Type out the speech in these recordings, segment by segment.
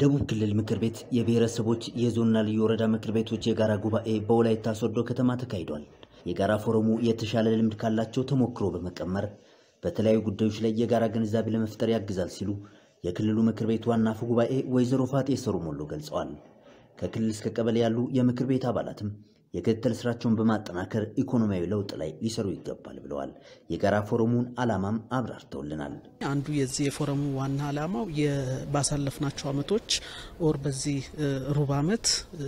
የደቡብ ክልል ምክር ቤት የብሔረሰቦች የዞንና ልዩ ወረዳ ምክር ቤቶች የጋራ ጉባኤ በወላይታ ሶዶ ከተማ ተካሂዷል። የጋራ ፎረሙ የተሻለ ልምድ ካላቸው ተሞክሮ በመቀመር በተለያዩ ጉዳዮች ላይ የጋራ ግንዛቤ ለመፍጠር ያግዛል ሲሉ የክልሉ ምክር ቤት ዋና አፈ ጉባኤ ወይዘሮ ፋጤ ሰሩሞሎ ገልጸዋል። ከክልል እስከ ቀበሌ ያሉ የምክር ቤት አባላትም የክትትል ስራቸውን በማጠናከር ኢኮኖሚያዊ ለውጥ ላይ ሊሰሩ ይገባል ብለዋል። የጋራ ፎረሙን ዓላማም አብራርተውልናል። አንዱ የዚህ የፎረሙ ዋና ዓላማው ባሳለፍናቸው አመቶች ኦር በዚህ ሩብ አመት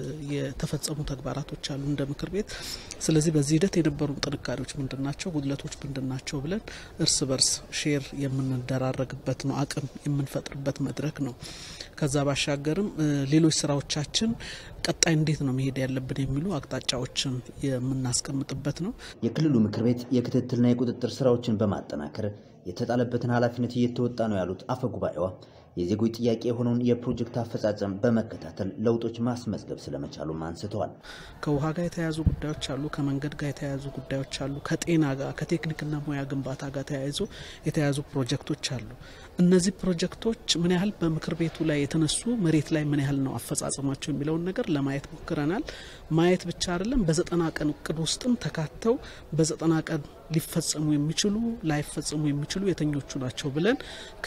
የተፈጸሙ ተግባራቶች አሉ እንደ ምክር ቤት። ስለዚህ በዚህ ሂደት የነበሩ ጥንካሬዎች ምንድን ናቸው፣ ጉድለቶች ምንድን ናቸው ብለን እርስ በርስ ሼር የምንደራረግበት ነው፣ አቅም የምንፈጥርበት መድረክ ነው። ከዛ ባሻገርም ሌሎች ስራዎቻችን ቀጣይ እንዴት ነው መሄድ ያለብን የሚሉ አቅጣጫዎችን የምናስቀምጥበት ነው። የክልሉ ምክር ቤት የክትትልና የቁጥጥር ስራዎችን በማጠናከር የተጣለበትን ኃላፊነት እየተወጣ ነው ያሉት አፈ ጉባኤዋ የዜጎች ጥያቄ የሆነውን የፕሮጀክት አፈጻጸም በመከታተል ለውጦች ማስመዝገብ ስለመቻሉም አንስተዋል። ከውሃ ጋር የተያያዙ ጉዳዮች አሉ፣ ከመንገድ ጋር የተያያዙ ጉዳዮች አሉ፣ ከጤና ጋር ከቴክኒክና ሙያ ግንባታ ጋር ተያይዞ የተያያዙ ፕሮጀክቶች አሉ። እነዚህ ፕሮጀክቶች ምን ያህል በምክር ቤቱ ላይ የተነሱ መሬት ላይ ምን ያህል ነው አፈጻጸማቸው የሚለውን ነገር ለማየት ሞክረናል። ማየት ብቻ አይደለም፣ በዘጠና ቀን እቅድ ውስጥም ተካተው በዘጠና ቀን ሊፈጸሙ የሚችሉ ላይፈጸሙ የሚችሉ የተኞቹ ናቸው ብለን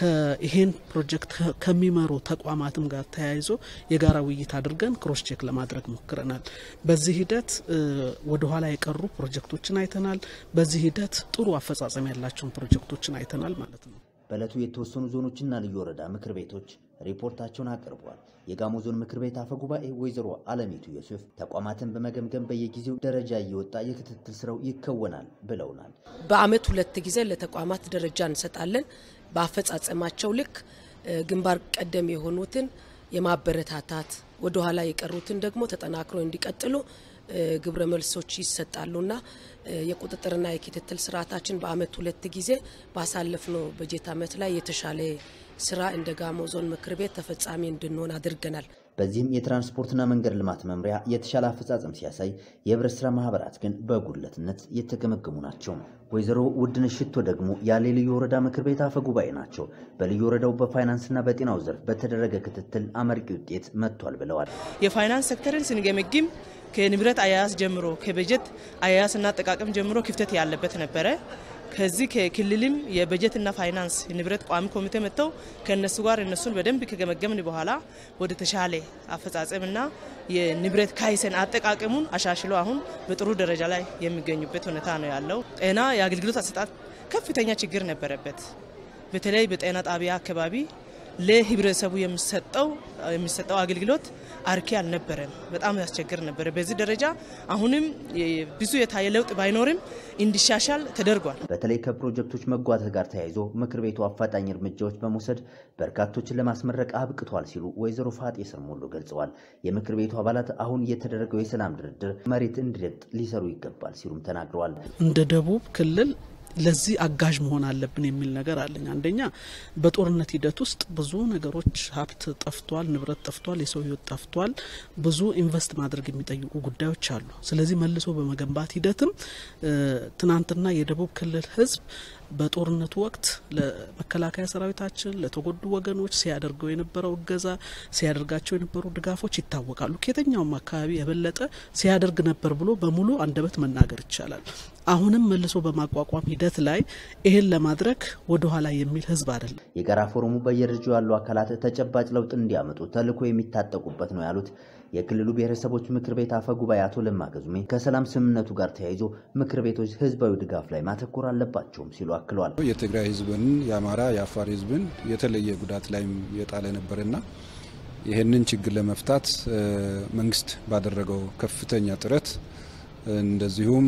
ይሄን ፕሮጀክት ከሚመሩ ተቋማትም ጋር ተያይዞ የጋራ ውይይት አድርገን ክሮስ ቼክ ለማድረግ ሞክረናል። በዚህ ሂደት ወደኋላ የቀሩ ፕሮጀክቶችን አይተናል። በዚህ ሂደት ጥሩ አፈጻጸም ያላቸውን ፕሮጀክቶችን አይተናል ማለት ነው። በዕለቱ የተወሰኑ ዞኖችና ልዩ ወረዳ ምክር ቤቶች ሪፖርታቸውን አቅርበዋል። የጋሞ ዞን ምክር ቤት አፈ ጉባኤ ወይዘሮ አለሚቱ ዮሴፍ ተቋማትን በመገምገም በየጊዜው ደረጃ እየወጣ የክትትል ስራው ይከወናል ብለውናል። በአመት ሁለት ጊዜ ለተቋማት ደረጃ እንሰጣለን። በአፈጻጸማቸው ልክ ግንባር ቀደም የሆኑትን የማበረታታት ወደኋላ የቀሩትን ደግሞ ተጠናክሮ እንዲቀጥሉ ግብረ መልሶች ይሰጣሉና የቁጥጥርና የክትትል ስርዓታችን በአመት ሁለት ጊዜ ባሳለፍነው በጀት አመት ላይ የተሻለ ስራ እንደ ጋሞ ዞን ምክር ቤት ተፈጻሚ እንድንሆን አድርገናል። በዚህም የትራንስፖርትና መንገድ ልማት መምሪያ የተሻለ አፈጻጸም ሲያሳይ፣ የህብረት ስራ ማህበራት ግን በጉድለትነት የተገመገሙ ናቸው። ወይዘሮ ውድነሽ ሽቶ ደግሞ ያሌ ልዩ ወረዳ ምክር ቤት አፈ ጉባኤ ናቸው። በልዩ ወረዳው በፋይናንስና በጤናው ዘርፍ በተደረገ ክትትል አመርቂ ውጤት መጥቷል ብለዋል። የፋይናንስ ሴክተርን ስንገመግም ከንብረት አያያዝ ጀምሮ ከበጀት አያያዝና አጠቃቀም ጀምሮ ክፍተት ያለበት ነበረ። ከዚህ ከክልልም የበጀትና ፋይናንስ ንብረት ቋሚ ኮሚቴ መጥተው ከእነሱ ጋር እነሱን በደንብ ከገመገምን በኋላ ወደ ተሻለ አፈጻጸምና የንብረት ካይሰን አጠቃቀሙን አሻሽሎ አሁን በጥሩ ደረጃ ላይ የሚገኙበት ሁኔታ ነው ያለው። ጤና የአገልግሎት አሰጣጥ ከፍተኛ ችግር ነበረበት። በተለይ በጤና ጣቢያ አካባቢ ለህብረተሰቡ የሚሰጠው የሚሰጠው አገልግሎት አርኪ አልነበረም። በጣም ያስቸግር ነበረ። በዚህ ደረጃ አሁንም ብዙ የታየ ለውጥ ባይኖርም እንዲሻሻል ተደርጓል። በተለይ ከፕሮጀክቶች መጓተት ጋር ተያይዞ ምክር ቤቱ አፋጣኝ እርምጃዎች በመውሰድ በርካቶችን ለማስመረቅ አብቅቷል ሲሉ ወይዘሮ ፋጤ ሰሞሎ ገልጸዋል። የምክር ቤቱ አባላት አሁን የተደረገው የሰላም ድርድር መሬት እንዲረግጥ ሊሰሩ ይገባል ሲሉም ተናግረዋል። እንደ ደቡብ ክልል ለዚህ አጋዥ መሆን አለብን የሚል ነገር አለኝ። አንደኛ በጦርነት ሂደት ውስጥ ብዙ ነገሮች ሀብት ጠፍቷል፣ ንብረት ጠፍቷል፣ የሰው ሕይወት ጠፍቷል። ብዙ ኢንቨስት ማድረግ የሚጠይቁ ጉዳዮች አሉ። ስለዚህ መልሶ በመገንባት ሂደትም ትናንትና የደቡብ ክልል ሕዝብ በጦርነቱ ወቅት ለመከላከያ ሰራዊታችን ለተጎዱ ወገኖች ሲያደርገው የነበረው እገዛ ሲያደርጋቸው የነበሩ ድጋፎች ይታወቃሉ። ከየትኛውም አካባቢ የበለጠ ሲያደርግ ነበር ብሎ በሙሉ አንደበት መናገር ይቻላል። አሁንም መልሶ በማቋቋም ሂደት ላይ ይህን ለማድረግ ወደ ኋላ የሚል ህዝብ አይደለም። የጋራ ፎረሙ በየደረጃው ያሉ አካላት ተጨባጭ ለውጥ እንዲያመጡ ተልዕኮ የሚታጠቁበት ነው ያሉት የክልሉ ብሔረሰቦች ምክር ቤት አፈ ጉባኤ አቶ ለማ ገዙሜ ከሰላም ስምምነቱ ጋር ተያይዞ ምክር ቤቶች ህዝባዊ ድጋፍ ላይ ማተኮር አለባቸውም ሲሉ አክለዋል። የትግራይ ህዝብን፣ የአማራ፣ የአፋር ህዝብን የተለየ ጉዳት ላይም የጣለ ነበርና ይህንን ችግር ለመፍታት መንግስት ባደረገው ከፍተኛ ጥረት እንደዚሁም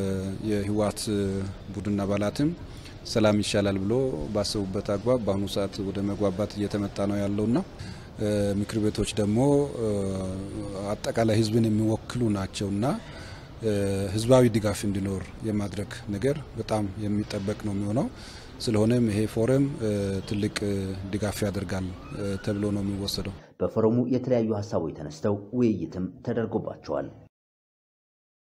የህወሓት ቡድን አባላትም ሰላም ይሻላል ብሎ ባሰቡበት አግባብ በአሁኑ ሰዓት ወደ መግባባት እየተመጣ ነው ያለውና ምክር ቤቶች ደግሞ አጠቃላይ ህዝብን የሚወክሉ ናቸውና ህዝባዊ ድጋፍ እንዲኖር የማድረግ ነገር በጣም የሚጠበቅ ነው የሚሆነው። ስለሆነም ይሄ ፎረም ትልቅ ድጋፍ ያደርጋል ተብሎ ነው የሚወሰደው። በፎረሙ የተለያዩ ሀሳቦች ተነስተው ውይይትም ተደርጎባቸዋል።